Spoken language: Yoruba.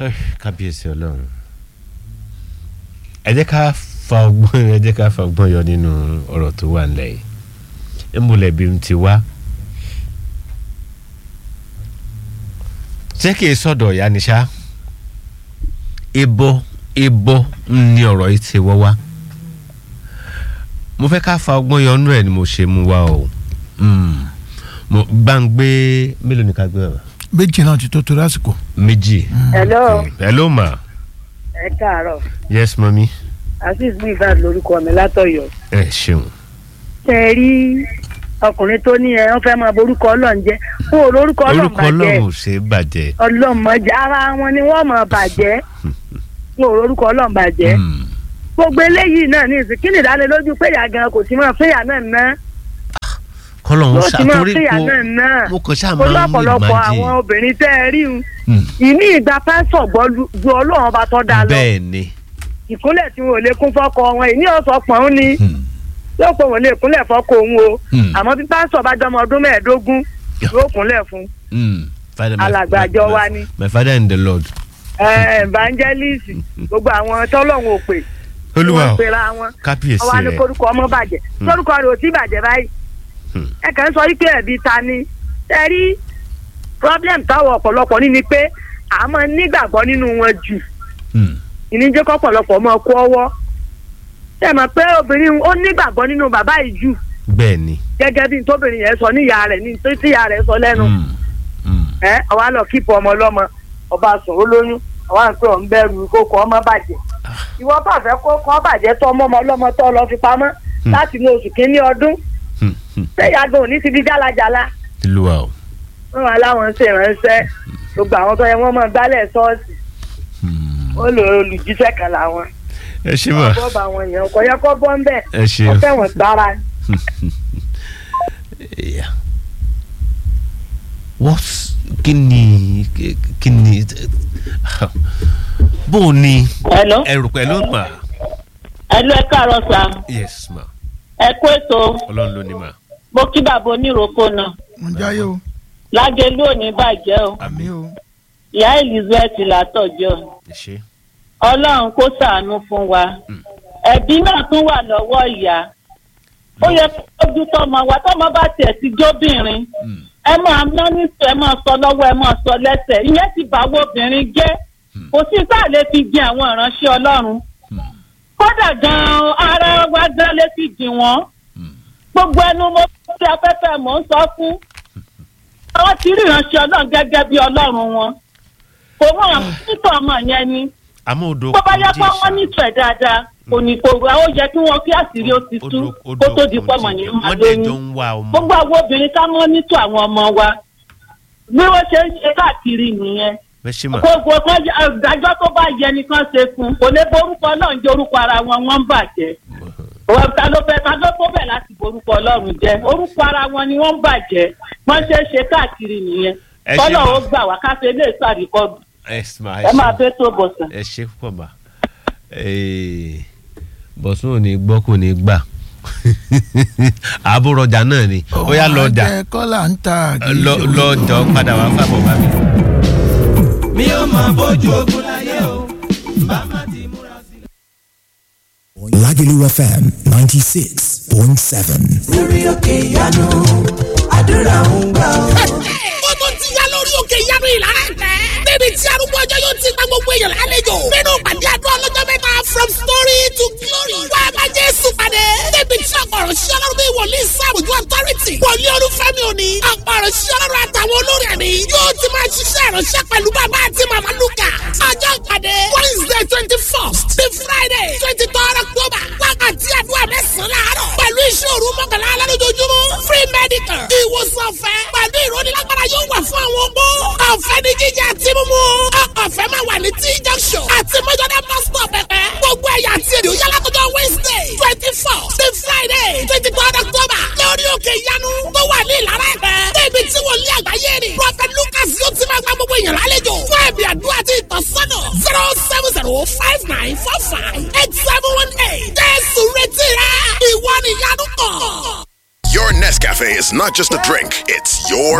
kábíyèsí ọlọ́run ẹ jẹ́ ká fa ọgbọ́n ẹ jẹ́ ká fa ọgbọ́n yọ nínú ọ̀rọ̀ tó wà nílẹ̀ yìí ìmùlẹ̀ bí n ti wá ṣé kì í sọ̀dọ̀ ìyá ni ṣá ibo ibo ni ọ̀rọ̀ yìí ti wọ́ wá mo fẹ́ ká fa ọgbọ́n yọ nínú ẹ̀ ni mo ṣe mú wá o Mm. mo bá ń gbé mélòó ni ká gbé ọ̀rọ̀ méjì náà ti tó torí àsìkò. méjì. hello hello ma ẹ káàárọ̀ yes mami azeez mivas lórúkọ mi látọ̀yọ́ ẹ ṣeun ṣe é rí ọkùnrin tó ní ẹ wọ́n fẹ́ máa borúkọ Ọlọ́run jẹ́ fún olórúkọ Ọlọ́run orúkọ bàjẹ́ ọlọ́run ò ṣe é bàjẹ́ Ọlọ́run mọ̀jẹ́ ara wọn ni wọ́n mọ̀ bàjẹ́ fún olórúkọ Ọlọ́run bàjẹ́ Mm. gbogbo eléyìí náà ní ìsìn kí ni ìdánilójú pé ìyá gan kò sí mọ́ fún ìyá náà ná kọlọ́run yóò sì mọ́ ṣàtórí fún ìyá kó náà ná mo kàn ṣáà olú máa ń ọ̀pọ̀lọpọ̀ imagine. àwọn obìnrin tẹ́ ẹ rí un Mm. ìní ìgbà pásọ̀ gbọ́ lu ju Ọlọ́run ọba tó dáa lọ bẹ́ẹ̀ ni ìkúnlẹ̀ tí wọn ò lè kún fọ́kọ wọn ìní ọ̀sọ̀ pọ̀n ní Mm. yóò pé wọn lè kúnlẹ̀ fọ́kọ òun o Mm. àmọ́ bí pásọ̀ bá jọmọ ọdún mẹ́ẹ̀ẹ́dógún yóò kúnlẹ̀ fún Mm. Father, my- Alàgbà my- àjọ my- wa ni. my father in the lord ẹ evangelist gbogbo àwọn tọ́lọ́hún ò pè tí olúwa wọ́n o pera wọn kábíyèsí ọwọ́ á ní rẹ korúkọ ọmọ bàjẹ́ Hmm. lórúkọ rẹ̀ ò tí bàjẹ́ báyìí Hmm. ẹ kàn ń sọ wípé ẹ̀bi ta ni ẹ rí problem táwọn ọ̀pọ̀lọpọ̀ ní ni pé à máa nígbàgbọ́ nínú wọn jù Mm. ìníjẹ́ kọ́pọ̀lọpọ̀ máa kó ọwọ́ ṣe mọ̀ pé obìnrin ó nígbàgbọ́ nínú bàbá yìí jù bẹ́ẹ̀ ni gẹ́gẹ́ bí tóbìnrin yẹn sọ níyà rẹ̀ ní tó tíyà rẹ̀ sọ lẹ́nu Mm. Mm. ẹ àwa lọ kíkọ ọmọ ọlọ́mọ ọba sùn ó lóyún àwa ń pè ọ̀ ń bẹ̀rù kókó ọmọ bàjẹ́ ìwọ bá fẹ́ kókó ọmọ bàjẹ́ tó ọmọ ọmọ ọlọ́mọ tó lọ fi pamọ́ Hmm. láti ní oṣù kínní ọdún Mm. Mm. sẹ́yà gan òní ti di jálajàla olúwa o wọn wà láwọn ń ṣèrànṣẹ́ gbogbo àwọn tó yẹ wọ́n mọ̀ gbálẹ̀ ṣọ́ọ̀ṣì Mm. ó lò olùjíṣẹ́ kan làwọn ẹ ṣe mà ọ̀bọ̀ bá wọn yẹn kò yẹ kó bọ́ ń bẹ̀ ẹ ṣe wọ́n fẹ́ wọn gbára Yeah. what kí ni kí ni bó o ní Hello. ẹrù pẹ̀lú mà Hello, ẹ káàárọ̀ sà. yes ma Ẹ kú ètò. ọlọ́run ló ní mà Mo kí bàbá oníròkó náà. mo jáyé o Lágẹ̀lú ò ní bàjẹ́ o. àmì o Ìyá Elizabeth látọ̀jọ́. ẹ ṣe Ọlọ́run kó ṣàánú fún wa. Ẹ̀bí náà tún wà lọ́wọ́ ìyá. Ó yẹ kó ojú tọmọ wa tọmọ bá tiẹ̀ ti jóbìnrin. Mm. Ẹ máa ná nítorí ẹ máa sọ lọ́wọ́ ẹ máa sọ lẹ́sẹ̀. Ìyẹn ti bàwọ́ obìnrin jẹ́. Kò sí sáà lè fi jin àwọn ìránṣẹ́ Ọlọ́run. Mm. Kódà gan-an ara wa gan lè fi jìn wọ́n. Mm. gbogbo ẹnu mo fi afẹ́fẹ́ mò ń sọ fún àwọn tí rí ìránṣẹ́ ọlọ́run gẹ́gẹ́ bí ọlọ́run wọn kò wọ́n nítorí ọmọ yẹn ni àmọ́ odò bó bá yẹ kò pé jí wọ́n nífẹ̀ẹ́ dáadáa kò ní kò wá ó yẹ kí wọ́n kí àṣírí ó ti tú kó tó di pọ̀ mọ̀ ní wọ́n dẹ̀ jọ àlóyún ń wá ọmọ gbogbo àwọn obìnrin ká mọ́ nítò àwọn ọmọ wa bí wọ́n ṣe ń ṣe káàkiri nìyẹn bẹ́ẹ̀ ṣe mà gbogbo kan ìdájọ́ tó bá yẹ nìkan ṣe fún kò lè borúkọ náà jẹ́ orúkọ ara wọn wọ́n ń bàjẹ́ Òwò ta ló fẹ́ ta ló tó bẹ̀ láti borúkọ ọlọ́run jẹ́ orúkọ ara wọn ni wọ́n ń bàjẹ́ wọ́n ṣe é ṣe káàkiri nìyẹn Ẹ ṣé kọ́lọ̀ ma. ó gbà wá káfí ilé ìsàríkọ́dù ẹ mà ẹ máa fẹ́ tó bọ̀sán. ẹ ṣe púpọ̀ mà Ee, bọ̀sùn ò ní gbọ́ kò ní gbà àbúrọ̀jà náà ni ó yá lọ́jà Ọmọ ajẹ́ kọ́là ń ta àgìrì lọ- lọ́jọ́ padà wá fàbọ̀ bá mi. mi ò máa bójú ogun láyé o bá má ti múra sílẹ̀. Lagelu FM 96.7. lórí òkè ìyanu àdúrà ń gbà ó. ó tún ti yá lórí òkè ìyanu ìlara ẹ̀fẹ́. níbi tí arúgbó ọjọ́ yóò ti gba gbogbo èèyàn lálejò. nínú pàdé àdúrà ọlọ́jọ́ mẹ́ta from story to glory. wá a bá jésù pàdé. níbi tí ọ̀pọ̀rọ̀ sí ọlọ́run bí wòlíì sáàbùjú authority. wòlíì olúfẹ́mi òní. ọ̀pọ̀rọ̀ sí ọlọ́run àtàwọn olórí ẹ̀mí. yóò ti máa ṣiṣẹ́ ìránṣẹ́ pẹ̀lú bàbá àti màmá lukà. ọjọ́ pàdé wednesday twenty first to friday twenty third october. wákàtí àdúrà mẹ́sàn-án láàárọ̀. pẹ̀lú iṣẹ́ òru mọ́kànlá alẹ́ lójoojúmọ́. free medical. ìwòsàn ọ̀fẹ́. pẹ̀lú ìrónilágbára yóò wà fún àwọn opó. ọ̀fẹ́ ni jíjẹ àti mímú. ọ̀fẹ́ máa wà ní t junction. àti mọ́jọ́dá bus stop pẹ̀pẹ́. gbogbo ẹ̀yà àti èdè òyà látọjọ́ wednesday twenty four sí friday twenty third october. lórí òkè ìyanu tó wà ní ìlara ẹ̀pẹ́. débi tí wòlíì àgbáyé ni. prophet lucas yóò ti máa gba gbogbo èèyàn lálejò. fún ẹ̀bì àdúrà àti ìtọ́sọ́nà zero seven zero five nine four five eight seven one eight. jésù retí rẹ ìwọ nìyanu kàn. Your Nescafe is not just a drink, it's your